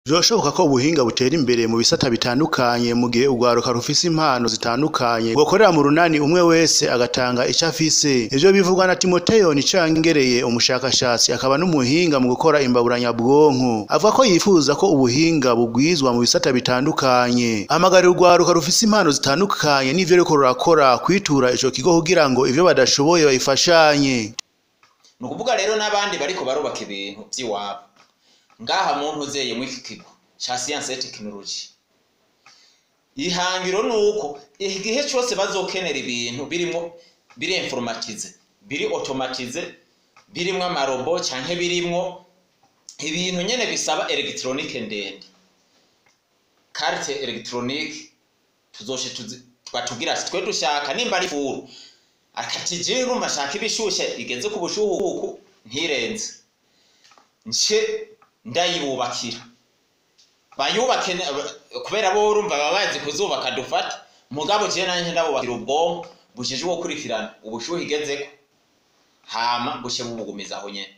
Birashoboka ko ubuhinga butera imbere mu bisata bitandukanye mu gihe urwaruka rufise impano zitandukanye rwokorera mu runani umwe wese agatanga ico afise ivyo bivugwa na Timoteyo Nicangereye umushakashatsi akaba n'umuhinga mu gukora imbaburanyabwonko avuga ko yifuza ko ubuhinga bugwizwa mu bisata bitandukanye ahamagarira urwaruka rufise impano zitandukanye n'ivyo ruriko rurakora kwitura ico kigo kugira ngo ivyo badashoboye babifashanye ni ukuvuga rero n'abandi bariko barubaka ibintu vy'iwabo ngaha muntu uzeye muri iki kigo ca siyanse tekinoloji ihangiro ni uko igihe cose bazokenera ibintu birimwo biri informatize biri automatize birimwo amarobo canke birimwo ibintu nyene bisaba elegitoronike ndende karte elegitoronike tuzoshe batubwira ati twe dushaka nimba ari furu akati jewe urumva shaka ibishushe igeze ku bushuhuku ntirenze nce ndayibubakira bayubake kubera bo urumva baba bazi kuzubaka dufata mugabo jewe nanje ndabubakira ubwonko bushije gukurikirana ubushuhe igezeko hama bushe bubugumiza aho nyene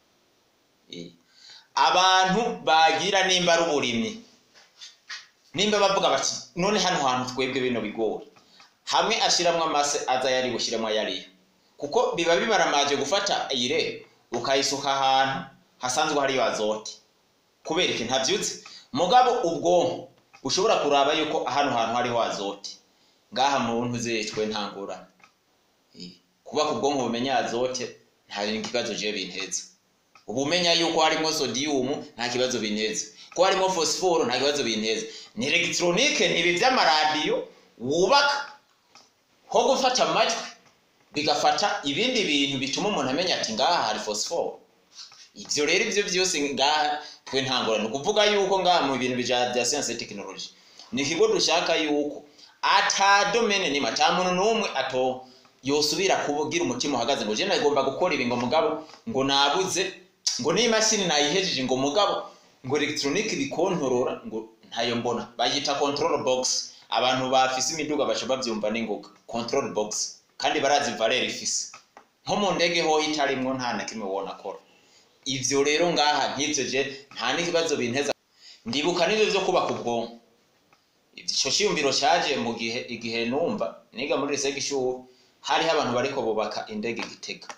abantu bagira nimba ari uburimyi nimba bavuga bati none hano hantu twebwe bino bigori hamwe ashiramwo amase aza yari bushiremo ayariyo kuko biba bibaramaje gufata ire ukayisuka ahantu hasanzwe hariyo azote kubera iki ntavyutse mugabo ubwonko ushobora kuraba yuko hano hantu hariho azote ngaha mu ntuzecwe ntangurane kuba ku bwonko bumenya azote nta kibazo je binteza ubumenya yuko harimo sodium nta kibazo binteza ko harimo phosphore nta kibazo binteza ni electronique ni ibi vy'amaradiyo wubaka ho gufata amajwi bigafata ibindi bintu bituma umuntu amenya ati ngaha hari phosphore ivyo rero ivyo vyose ngaha twe ntangorane ni ukuvuga yuko ngaha mu bintu bija vya science technology ni ikigo dushaka yuko ata domene nimwe ata muntu n'umwe ato yosubira kugira umutima uhagaze ngo je nagomba gukora ibi ngo mugabo ngo nabuze ngo n'imashini nayihejeje ngo mugabo ngo electronique bikontorora ngo ntayo mbona bayita control box abantu bafise imiduga baca bavyumva n'ingoga control box kandi barazi valeur ifise nko mu ndege ho itarimwo nta na kimwe wona akora ivyo rero ngaha nk'ivyo je nta n'ikibazo binteza ndibuka n'ivyo vyo kubaka ubwonko ico ciyumviro caje mu gihe igihe numva niga muri lycée gishuru hariho abantu bariko bubaka indege gitega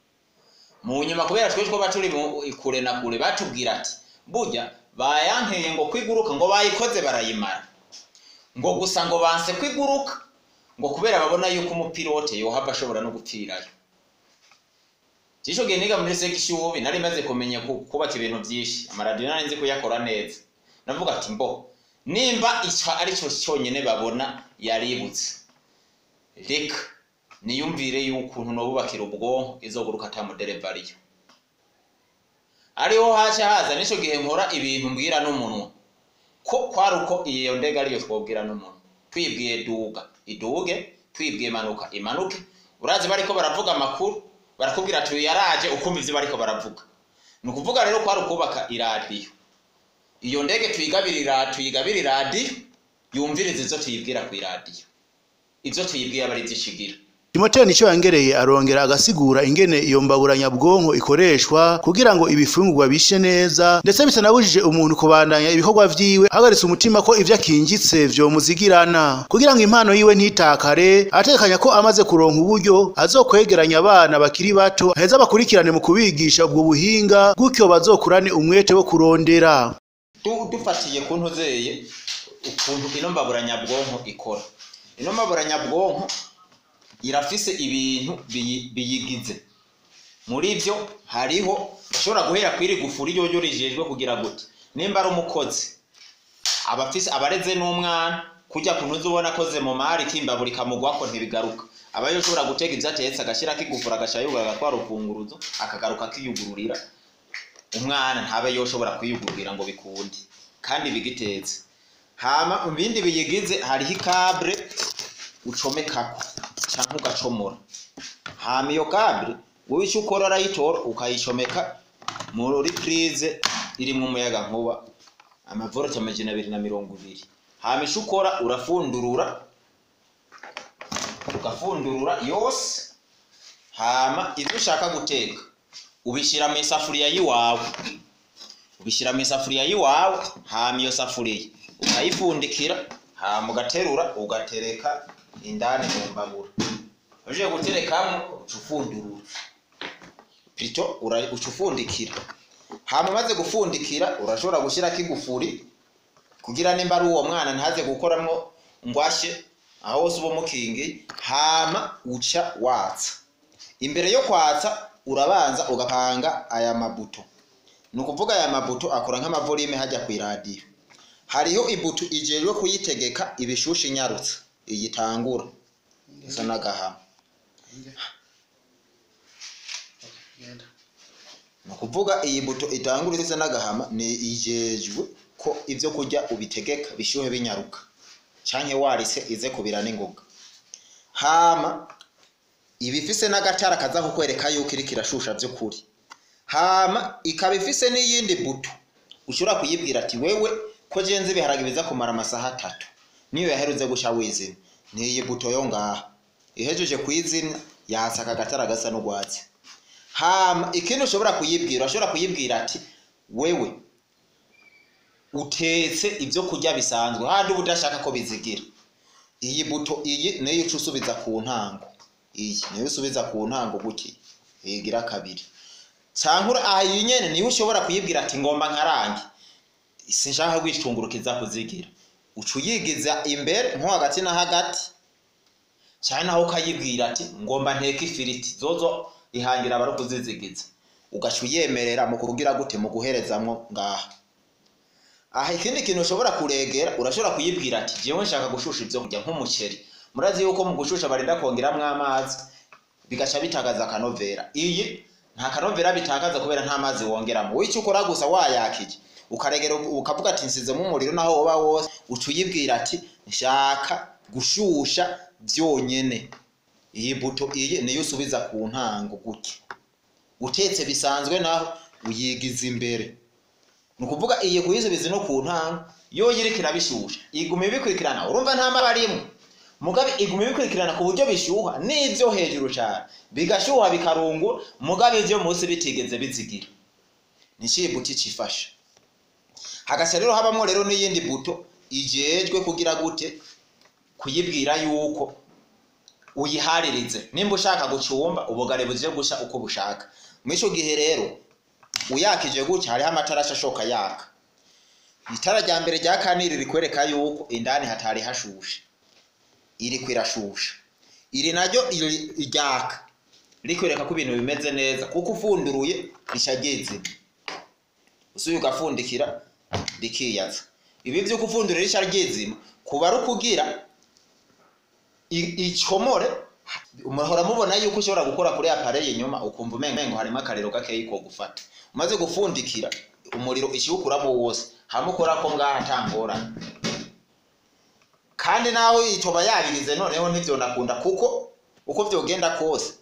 mu nyuma kubera twe twoba turi kure na kure batubwira ati burya bayankeye ngo kwiguruka ngo bayikoze barayimara ngo gusa ngo banse kwiguruka ngo kubera babona yuko umupilote yohava ashobora no gupfirayo Cisho gihe niga muri sekishubi nari maze kumenya kubaka ibintu vyinshi amaradiyo nari nzi kuyakora neza navuga ati mbo nimba ico ari cyo cyonyene babona yaributse reka niyumvire y'ukuntu nobubakira ubwonko izoguruka ata muderevariyo ariho haca haza nico gihe nkora ibintu mbwira n'umunwa ko kwari uko iyo ndege ariyo twobwira n'umuntu twibwiye duga iduge twibwiye manuka imanuke urazi bariko baravuga amakuru barakubwira ati yaraje ukumva ivyo bariko baravuga ni ukuvuga rero kwari ukubaka iradiyo iyo ndege tuyigabirira tuyigabira iradiyo yumviriza izo tuyibwira ku iradiyo ivyo tuyibwiye aba ari vyishigira Timoteyo Nicangereye arongera agasigura ingene iyo mbaburanyabwonko ikoreshwa kugira ngo ibifungurwa bishe neza ndetse bitanabujije umuntu kubandanya ibikorwa vyiwe ahagaritse umutima ko ivyo akingitse vyomuzigirana kugira ngo impano yiwe ntitakare ategekanya ko amaze kuronka uburyo azokwegeranya abana bakiri bato aheza bakurikirane mu kubigisha ubwo buhinga gutyo bazokurane umwete wo kurondera dufatiye ku ntuzeye ukuntu ino mbaburanyabwonko ikora ino mbaburanyabwonko irafise ibintu biyigize muri vyo hariho ushobora guhera kwiri gufuri ryo rijejwe kugira gute nimba ari umukozi abafise abareze n'umwana kujya kuntu uzubona akoze mu mari kimbaburi kamugwako ntibigaruka aba yoshobora gutega ivyo atetse agashira kigufura agashayugura agatwara ufunguruzo akagaruka akiyugururira umwana ntabe yoshobora kwiyugururira ngo bikunde kandi bigitetse hama mu bindi biyigize hariho ikabure ucomekako canke ugacomora hama iyo kabure wowe ico ukora arayitora ukayicomeka muri prize irimwo umuyaga nkuba amavolte amajana abiri na mirongo ibiri hama ico ukora urafundurura ugafundurura yose hama ivyo ushaka guteka ubishira mu isafuriya yiwawe ubishyira mu isafuriya y'iwawe hama iyo safuriya ukayipfundikira hama ugaterura ugatereka indani mu mbabura uje guterekamo uca ufundurura pito uca ufundikira hama umaze gufundikira urashobora gushyirako igufuri kugira nimba ari uwo mwana ntaze gukoramo ngwashye aho hose uba umukingi hama uca watsa imbere yo kwatsa urabanza ugapanga aya mabuto ni ukuvuga aya mabuto akora nk'amavolime hajya ku iradiyo hariho ibuto ijejwe kuyitegeka ibishushe inyarutsa iyitangura isa n'agahama ni ukuvuga iyi buto itangura isa n'agahama ni ijejwe ko ibyo kurya ubitegeka bishyuhe binyaruka cyangwa warise ize kubira n'ingoga hama iba ifise n'agatara kaza kukwereka yuko iriko irashusha by'ukuri hama ikaba ifise n'iyindi buto ushobora kuyibwira ati wewe ko jenze ibiharage biza kumara amasaha atatu niyo yaherutse gusha wizina ni iyi buto yo ngaha ihejeje kuyizina yatsa aka gatara gasa n'urwatsi hama ikindi ushobora kuyibwira ushobora kuyibwira ati wewe utetse ibyo kurya bisanzwe handi uba udashaka ko bizigira iyi buto iyi niyo uca usubiza ku ntango iyi niyo usubiza ku ntango gutya yigira kabiri cyangwa aha iyi nyene niyo ushobora kuyibwira ati ngomba nkarange sinshaka kwicungurukiza kuzigira uca uyigiza imbere nko hagati na hagati cyane naho ukayibwira ati ngomba nteke ifiriti zozo ihangira abari kuzizigiza ugaca uyemerera mu kugira gute mu guherezamwo ngaha aha ikindi kintu ushobora kuregera urashobora kuyibwira ati jewe nshaka gushusha ibyo kurya nk'umuceri murazi yuko mu gushusha barinda kongeramo amazi bigaca bitagaza akanovera iyi nta kanovera bitakaza kubera nta mazi wongeramo wowe icyo ukora gusa wayakije ukaregera ukavuga ati nsizemo umuriro naho woba wose uca uyibwira ati nshaka gushusha byonyene iyi buto iyi niyo usubiza ku ntango gutya utetse bisanzwe naho uyigiza imbere ni ukuvuga iyi kuyisubiza no ku ntango yo yiriko irabishusha iguma ibikurikirana urumva nta maba arimwe mugabe iguma ibikurikirana ku buryo bishyuha n'ibyo hejuru cyane bigashyuha bikarungura mugabe ibyo munsi bitigeze bizigira ni ikihe buto icifasha hagasa rero habamo rero n'iyindi buto ijejwe kugira gute kuyibwira yuko uyiharirize nimba ushaka gucumba ubugari buje gusha uko bushaka muri icyo gihe rero uyakije gutya hariho amatara ashoka yaka itara rya mbere rya kaniri rikwereka yuko indani hatari hashushe iri kwirashusha iri naryo ryaka rikwereka ko ibintu bimeze neza kuko ufunduruye rishageze usuye ugafundikira rikiyaza ibi by'uko ufundurira rishya ryezima kuba ari ukugira icomore muhora mubona yuko ushobora gukora kuri apareye inyuma ukumva umengo harimo akariro gakeyi ko gufata umaze gufundikira umuriro ishiwukuramo wose hamwe ukora ko ngaha atangorane kandi nawe itoba yabirize noneho ntibyonakunda kuko uko byogenda kose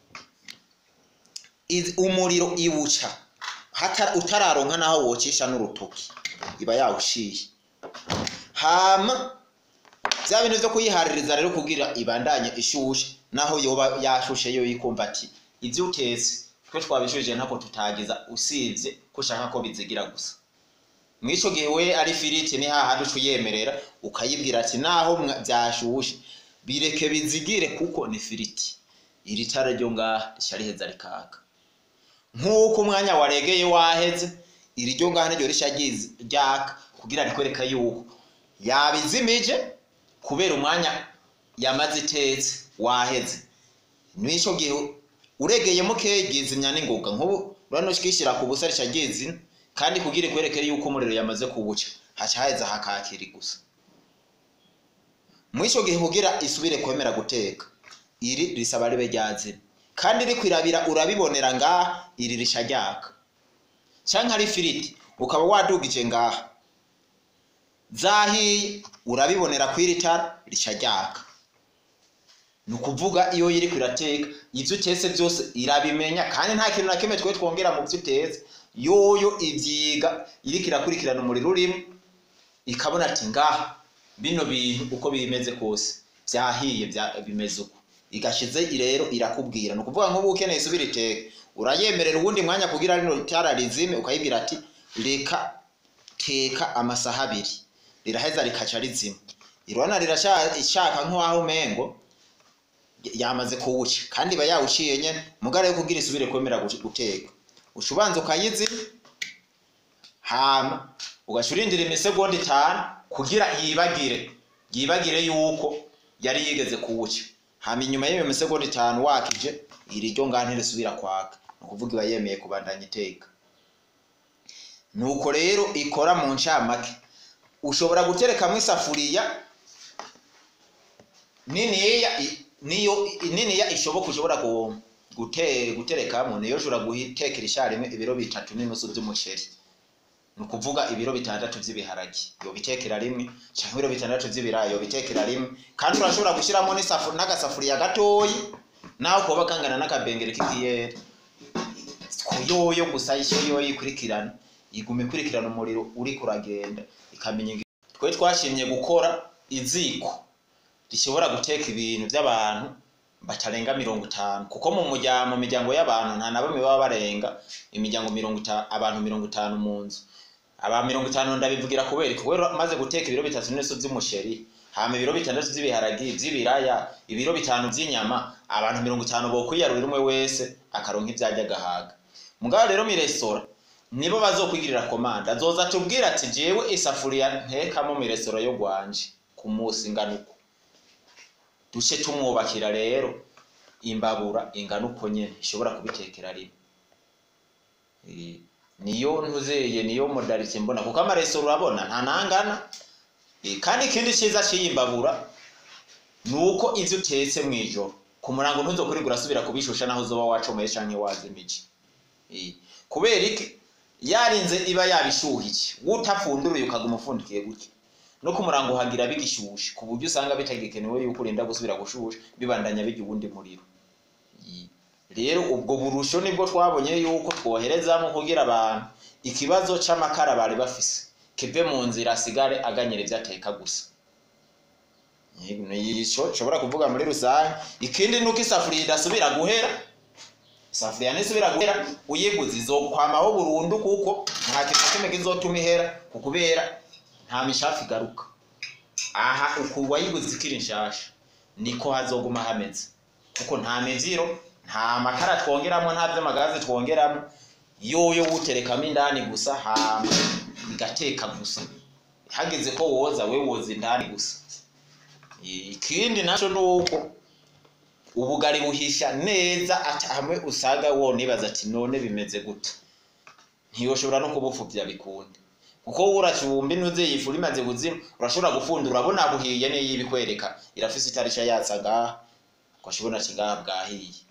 umuriro iwuca utararonka naho wocisha n'urutoki iba yawushiye hama bya bintu byo kuyihaririza rero kugira ibandanye ishushe naho yoba yashushe yo yikumva ati ibyo utetse twe twabishuje ntako tutagiza usibye ko ushaka ko bizigira gusa mw'ico gihe we ari firiti ni hahandi uca uyemerera ukayibwira ati naho byashushe bireke bizigire kuko ni firiti iri tara ryo ngaha rica riheza rikaka nk'uko umwanya waregeye waheze iri ryo ngaha niryo rica ryaka kugira rikwereka yuko yabizimije kubera umwanya yamaze itetse waheze n'icyo gihe uregeye mukeya ryizimya n'ingoga nk'ubu urabona ukishyira ku busa rica ryizina kandi kugira ikwereke yuko umuriro yamaze kuwuca haca haheza hakakiri gusa muri icyo gihe kugira isubire kwemera guteka iri risaba ribe ryazina kandi rikwirabira urabibonera ngaha iri risha ryaka cyangwa ari ifiriti ukaba wadugije ngaha zahiye urabibonera ku iri tara rica ryaka ni ukuvuga iyo iri kurateka ibyo utetse byose irabimenya kandi nta kintu na kimwe twe twongera mu byo utetse yoyo ibyiga iriko irakurikirana umuriro urimo ikabona ati ngaha bino bintu uko bimeze kose byahiye bimeze uko igashize rero irakubwira ni ukuvuga nk'ubu ukeneye isubira iteke urayemerera uwundi mwanya kugira rino tara rizime ukayibwira ati reka teka amasaha abiri riraheza rikaca rizima irona rirashaka nk'aho umengo yamaze kuwuca kandi iba yawuciye nyene mugare yo kugira isubire kwemera guteka uca ubanza ukayizima hama ugaca urindira imisegonda itanu kugira yibagire yibagire yuko yari yigeze kuwuca hama inyuma y'iyo misegonda itanu wakije iri ryo ngaha ntirisubira kwaka ni ukuvuga iba yemeye kubandanya iteka nuko rero ikora mu ncamake ushobora guterekamwo isafuriya niniya niyo niniya ishoboka ushobora gute guterekamo niyo ushobora gutekera isharimwe ibiro bitatu n'inusu by'umuceri ni ukuvuga ibiro bitandatu by'ibiharage yobitekera rimwe cyangwa ibiro bitandatu by'ibirayi yobitekera rimwe kandi urashobora gushyiramo n'agasafuriya gatoyi naho kuba kangana n'akabengeri k'ikiyeri yoyo gusa isho yoyo ikurikirana iguma ikurikirana umuriro uri kuragenda ikamenya twe twashimye gukora iziko rishobora guteka ibintu by'abantu batarenga mirongo itanu kuko mu muryango mu miryango y'abantu nta na bamwe baba barenga imiryango mirongo itanu abantu mirongo itanu mu nzu aba mirongo itanu ndabivugira kubera kubera maze guteka ibiro bitatu n'inusu by'umuceri hama ibiro bitandatu by'ibiharagi by'ibiraya ibiro bitanu by'inyama abantu mirongo itanu bokwiyarurira umwe wese akaronka ivyarya agahaga mugabo rero mirestora nibo bazokwigirira komanda azoza tubwira ati jewe isafuriya ntekamo mirestora yo gwanje ku munsi ingana uko duce tumwubakira rero imbabura ingana uko nyene ishobora kubitekera rimwe niyo ntuzeye niyo modalite mbona kuko amarestora urabona nta nangana kandi ikindi cyiza cy'iyi mbabura ni uko ivyo utetse mu ijoro ku murango ntuzokurigura urasubira kubishusha naho uzoba wacomeye canke wazimije kubera iki yarinze iba yabishuhiye wutapfunduruye ukaguma ufundikiye gutya no ku murango uhagira bigishushe ku buryo usanga bitagikenewe yuko urinda gusubira gushusha bibandanya bijya uwundi muriro rero ubwo burusho nibwo twabonye yuko twoherezamo kugira abantu ikibazo c'amakara bari bafise kive mu nzira asigare aganyira ivyo ateka gusa nico nshobora kuvuga muri rusange ikindi nuko isafuriya idasubira guhera isafuriya nisubira guhera uyiguze izokwamaho burundu kuko nta kintu na kimwe kizotuma ihera kukubera nta mishafu igaruka aha uku wayiguze ikiri nshasha niko hazoguma hameze kuko nta miziro nta makara twongeramo nta vy'amagazi twongeramo yoyo wuterekamo indani gusa hama igateka gusa hageze ko woza we woza indani gusa ikindi naco nuko ubugari buhisha neza hamwe usanga wonibaza ati none bimeze gute ntiyoshobora no kubufuvya bikunde kuko uracumba intuze yifu rimaze buzima urashobora gufundura urabona buhiye niyo ibikwereka irafise itarisha yatsa ngaha ukashobona ati ngaha bwahiye